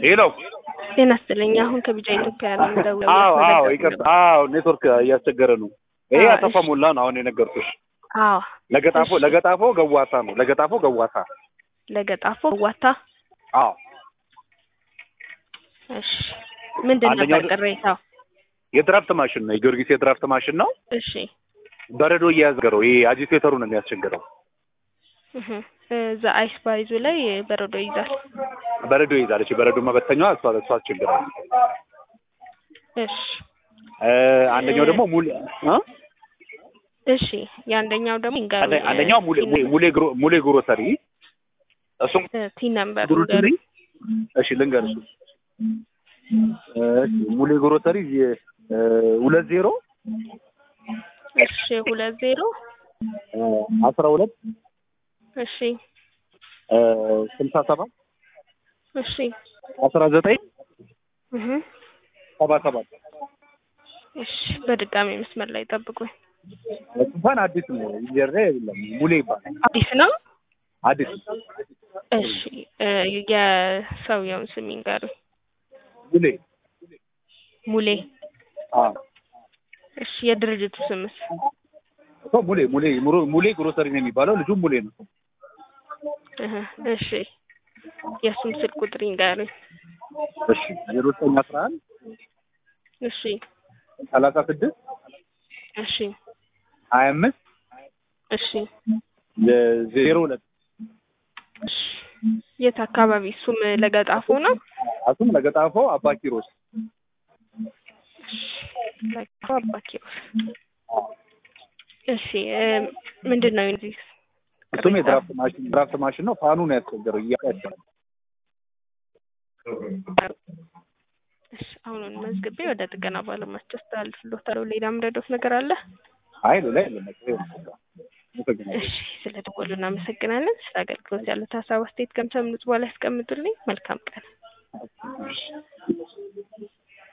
ሄሎ ጤና ይስጥልኝ። አሁን ከቢጫ ኢትዮጵያ ነው የምደውለው። አዎ አዎ ይቅርታ አዎ ኔትወርክ እያስቸገረ ነው ይሄ አዎ፣ አሰፋ እሺ። ሞላ ነው አሁን የነገርኩሽ አዎ ለገጣፎ እሺ። ለገጣፎ ገዋሳ ነው ለገጣፎ ገዋሳ ለገጣፎ ዋታ። አዎ እሺ ምንድን አንደኛው ነበር ቅሬታው? የድራፍት ማሽን ነው የጊዮርጊስ የድራፍት ማሽን ነው እሺ በረዶ እያያዝገረው ይሄ አጂቴተሩ ነው የሚያስቸግረው እህ እዛ አይስ ባይዙ ላይ በረዶ ይይዛል። በረዶ ይይዛለች በረዶ መበተኛዋ እሷ እሷ አስቸግረው እሺ እ አንደኛው ደግሞ ሙሌ እ እሺ የአንደኛው ደግሞ ይንገሩ አንደ- አንደኛው ሙሌ ሙሌ- ሙሌ ግሮ- ሙሌ ግሮሰሪ እሱም ቲን ነምበር ግሮሰሪ እሺ ልንገርሽ እሺ ሙሌ ግሮሰሪ የ- እ ሁለት ዜሮ እሺ ሁለት ዜሮ እ አስራ ሁለት እሺ እ ስልሳ ሰባት እሺ አስራ ዘጠኝ እህ ሰባ ሰባት እሺ በድጋሚ መስመር ላይ ጠብቁኝ። እንኳን አዲስ ነው ኢንጀር የለም ሙሌ ይባላል አዲስ ነው። አዲስ እሺ እ የሰውየውን ስም ይንገሩኝ። ሙሌ ሙሌ አ እሺ የድርጅቱ ስምስ? እኮ ሙሌ ሙሌ ሙሩ- ሙሌ ግሮሰሪ ነው የሚባለው ልጁ ሙሌ ነው እህ እሺ የእሱም ስልክ ቁጥር ይንገሩኝ። እሺ ዜሮ ዘጠኝ አስራ አንድ እሺ ሰላሳ ስድስት እሺ ሀያ አምስት እሺ ዜሮ ሁለት እሺ የት አካባቢ? እሱም ለገጣፎ ነው። እሱም ለገጣፎ አባ ኪሮስ ለገጣፎ አባ ኪሮስ። እሺ እ ምንድን ነው እዚህ እሱም የድራፍት ማሽን ድራፍት ማሽን ነው ፋኑ ነው ያስቸገረው እያቀደ እሺ አሁኑን መዝግቤ ወደ ጥገና ባለሙያዎች አስተላልፍልዎታለሁ። ሌላ ምረዶት ነገር አለ? አይ ሌላ የለም በቃ ይኸው ነው በቃ። አመሰግናለሁ። እሺ ስለ ደወሉ እናመሰግናለን። ስለ አገልግሎት ያሉት ሀሳብ አስተያየት ከምሰምኑት በኋላ ያስቀምጡልኝ። መልካም ቀን። እሺ